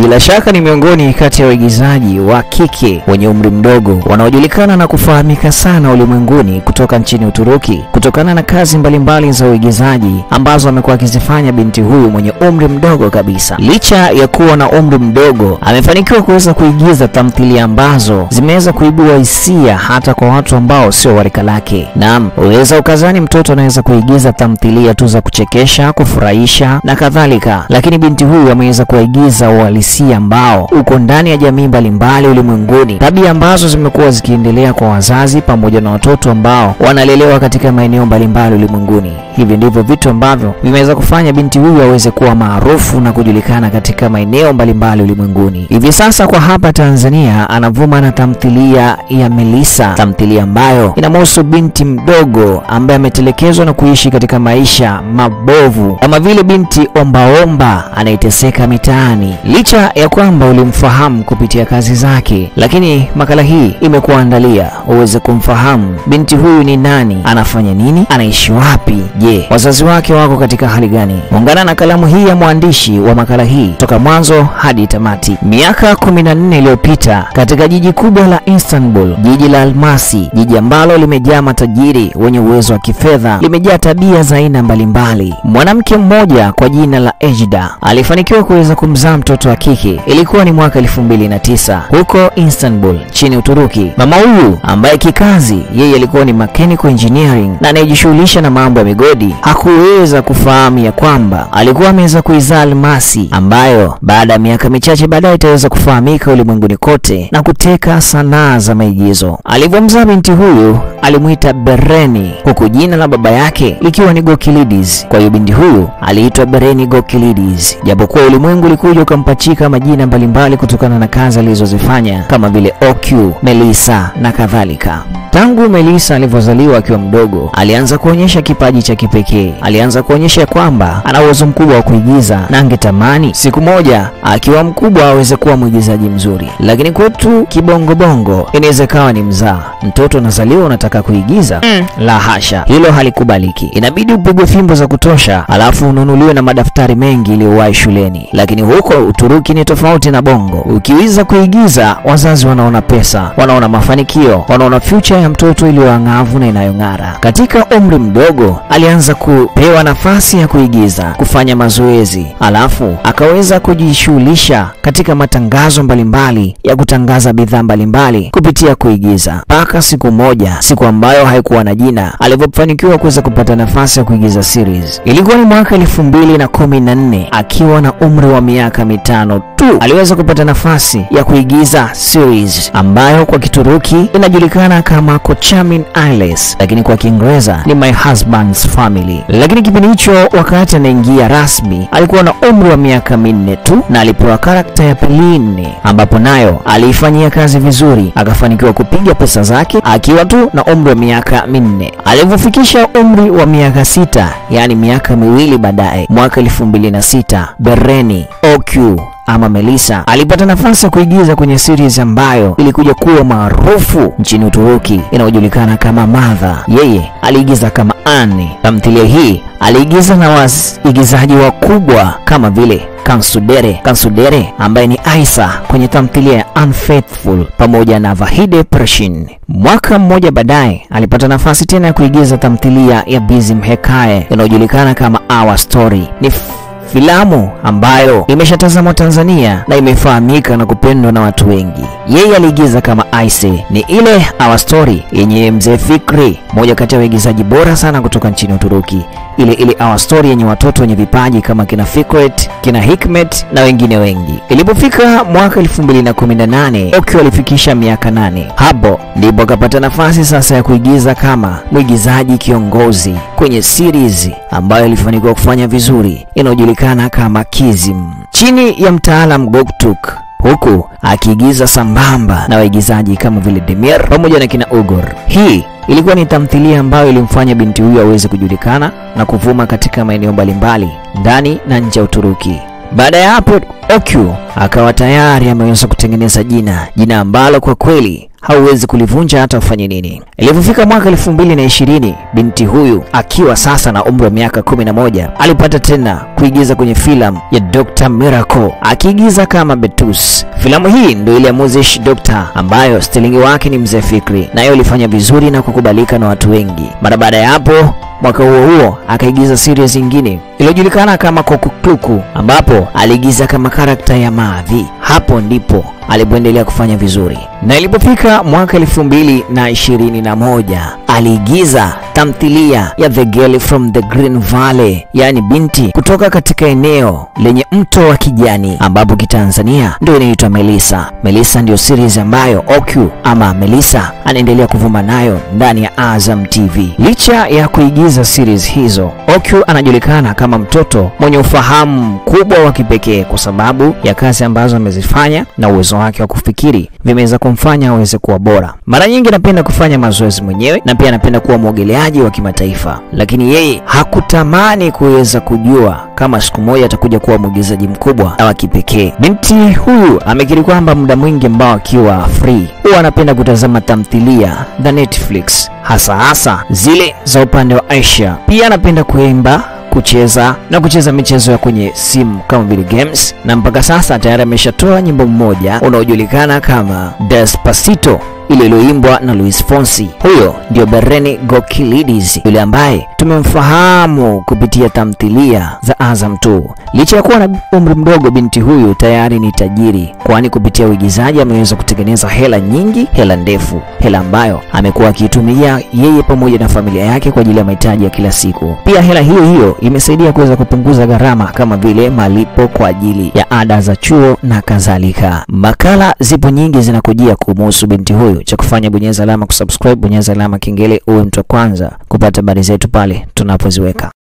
bila shaka ni miongoni kati ya waigizaji wa kike wenye umri mdogo wanaojulikana na kufahamika sana ulimwenguni kutoka nchini Uturuki kutokana na kazi mbalimbali za uigizaji ambazo amekuwa akizifanya binti huyu mwenye umri mdogo kabisa. Licha ya kuwa na umri mdogo, amefanikiwa kuweza kuigiza tamthilia ambazo zimeweza kuibua hisia hata kwa watu ambao sio wa rika lake. Naam, uweza ukazani mtoto anaweza kuigiza tamthilia tu za kuchekesha, kufurahisha na kadhalika, lakini binti huyu ameweza kuigiza uhalisia ambao uko ndani ya jamii mbalimbali ulimwenguni, tabia ambazo zimekuwa zikiendelea kwa wazazi pamoja na watoto ambao wanalelewa katika maeneo mbalimbali ulimwenguni. Hivi ndivyo vitu ambavyo vimeweza kufanya binti huyu aweze kuwa maarufu na kujulikana katika maeneo mbalimbali ulimwenguni. Hivi sasa kwa hapa Tanzania anavuma na tamthilia ya Melissa, tamthilia ambayo inamhusu binti mdogo ambaye ametelekezwa na kuishi katika maisha mabovu kama vile binti ombaomba anayeteseka mitaani. Licha ya kwamba ulimfahamu kupitia kazi zake, lakini makala hii imekuandalia uweze kumfahamu binti huyu ni nani, anafanya nini, anaishi wapi, je, wazazi wake wako katika hali gani? Ungana na kalamu hii ya mwandishi wa makala hii toka mwanzo hadi tamati. Miaka 14 iliyopita katika jiji kubwa la Istanbul, jiji la almasi, jiji ambalo limejaa matajiri wenye uwezo wa kifedha, limejaa tabia za aina mbalimbali. Mwanamke mmoja kwa jina la Ejda alifanikiwa kuweza kumzaa mtoto wa kike. Ilikuwa ni mwaka 2009 huko Istanbul nchini Uturuki. Mama huyu ambaye kikazi yeye alikuwa ni mechanical engineering na anayejishughulisha na mambo ya migodi, hakuweza kufahamu ya kwamba alikuwa ameweza kuizaa almasi ambayo baada ya miaka michache baadaye itaweza kufahamika ulimwenguni kote na kuteka sanaa za maigizo. Alivyomzaa binti huyu alimwita Bereni, huku jina la baba yake likiwa ni Gokilides. Kwa hiyo binti huyu aliitwa Bereni Gokilides, japokuwa ulimwengu ulikuja ukampachika majina mbalimbali kutokana na kazi alizozifanya kama vile OQ, Melissa na kadhalika. Tangu Melissa alivyozaliwa akiwa mdogo, alianza kuonyesha kipaji cha kipekee. Alianza kuonyesha kwamba ana uwezo mkubwa wa kuigiza na angetamani siku moja akiwa mkubwa aweze kuwa mwigizaji mzuri. Lakini kwetu kibongobongo inaweza ikawa ni mzaa, mtoto unazaliwa unataka kuigiza mm. La hasha, hilo halikubaliki. Inabidi upigwe fimbo za kutosha, alafu ununuliwe na madaftari mengi iliyowahi shuleni. Lakini huko Uturuki ni tofauti na Bongo. Ukiweza kuigiza, wazazi wanaona pesa, wanaona mafanikio, wanaona future ya mtoto iliyoang'avu na inayong'ara. Katika umri mdogo alianza kupewa nafasi ya kuigiza, kufanya mazoezi, alafu akaweza kujishughulisha katika matangazo mbalimbali ya kutangaza bidhaa mbalimbali kupitia kuigiza, mpaka siku moja, siku ambayo haikuwa na jina, alivyofanikiwa kuweza kupata nafasi ya kuigiza series. Ilikuwa ni mwaka elfu mbili na kumi na nne akiwa na umri wa miaka mitano tu aliweza kupata nafasi ya kuigiza series ambayo kwa Kituruki inajulikana kama Kocaman Ailes, lakini kwa Kiingereza ni My Husband's Family. Lakini kipindi hicho, wakati anaingia rasmi, alikuwa na umri wa miaka minne tu na alipewa karakta ya Pelin, ambapo nayo aliifanyia kazi vizuri, akafanikiwa kupiga pesa zake akiwa tu na umri wa miaka minne. Alivyofikisha umri wa miaka sita, yaani miaka miwili baadaye, mwaka elfu mbili na sita Bereni OQ ama Melissa alipata nafasi ya kuigiza kwenye series ambayo ilikuja kuwa maarufu nchini Uturuki inayojulikana kama Mother. Yeye aliigiza kama Anne. Tamthilia hii aliigiza na waigizaji wakubwa kama vile Kansudere Kansudere ambaye ni Aisa kwenye tamthilia ya Unfaithful pamoja na Vahide Pershin. Mwaka mmoja baadaye alipata nafasi tena ya kuigiza tamthilia ya Bizim Hekaye inayojulikana kama Our Story. Ni filamu ambayo imeshatazamwa Tanzania na imefahamika na kupendwa na watu wengi. Yeye aliigiza kama Aise, ni ile Our Story yenye mzee Fikri, moja kati ya waigizaji bora sana kutoka nchini Uturuki, ile ile Our Story yenye watoto wenye vipaji kama kina Fikret, kina Hikmet na wengine wengi. Ilipofika mwaka 2018 Okio alifikisha miaka nane. Hapo ndipo akapata nafasi sasa ya kuigiza kama mwigizaji kiongozi kwenye series ambayo ilifanikiwa kufanya vizuri inayojulikana kama Kizim chini ya mtaalam Goktuk huku akiigiza sambamba na waigizaji kama vile Demir pamoja na kina Ugor. Hii ilikuwa ni tamthilia ambayo ilimfanya binti huyu aweze kujulikana na kuvuma katika maeneo mbalimbali ndani na nje ya Uturuki. Baada ya hapo, Okyu akawa tayari ameweza kutengeneza jina, jina ambalo kwa kweli hauwezi kulivunja hata ufanye nini. Ilipofika mwaka elfu mbili na ishirini binti huyu akiwa sasa na umri wa miaka kumi na moja alipata tena kuigiza kwenye filamu ya Dr. Miracle akiigiza kama Betus. Filamu hii ndio ile ya Moses Doctor ambayo stilingi wake ni Mzee Fikri, nayo ilifanya vizuri na kukubalika na watu wengi. Mara baada ya hapo mwaka huo huo akaigiza series nyingine iliyojulikana kama Kokukluku ambapo aliigiza kama karakta ya Mavi. Hapo ndipo alipoendelea kufanya vizuri, na ilipofika mwaka elfu mbili na ishirini na moja aliigiza tamthilia ya The Girl from the Green Valley, yaani binti kutoka katika eneo lenye mto wa kijani, ambapo kitanzania ndio inaitwa Melissa. Melissa ndiyo series ambayo Okyu ama Melissa anaendelea kuvuma nayo ndani ya Azam TV. Licha ya kuigiza series hizo, Okyu anajulikana kama mtoto mwenye ufahamu mkubwa wa kipekee kwa sababu ya kazi ambazo amezifanya na uwezo wake wa kufikiri vimeweza kumfanya aweze kuwa bora. Mara nyingi anapenda kufanya mazoezi mwenyewe na pia anapenda kuwa mwogeleaji wa kimataifa, lakini yeye hakutamani kuweza kujua kama siku moja atakuja kuwa mwigizaji mkubwa na wa kipekee. Binti huyu amekiri kwamba muda mwingi ambao akiwa free huwa anapenda kutazama tamthilia za Netflix, hasa hasa zile za upande wa Asia. Pia anapenda kuimba kucheza na kucheza michezo ya kwenye simu kama vile games, na mpaka sasa tayari ameshatoa nyimbo mmoja unaojulikana kama Despacito ile iliyoimbwa na Luis Fonsi. Huyo ndio Bereni Gokilidis, yule ambaye tumemfahamu kupitia tamthilia za Azam 2. Licha ya kuwa na umri mdogo, binti huyu tayari ni tajiri, kwani kupitia uigizaji ameweza kutengeneza hela nyingi, hela ndefu, hela ambayo amekuwa akiitumia yeye pamoja na familia yake kwa ajili ya mahitaji ya kila siku. Pia hela hiyo hiyo imesaidia kuweza kupunguza gharama kama vile malipo kwa ajili ya ada za chuo na kadhalika. Makala zipo nyingi zinakujia kumuhusu binti huyu cha kufanya bonyeza alama kusubscribe, bonyeza alama kengele uwe mtu wa kwanza kupata habari zetu pale tunapoziweka.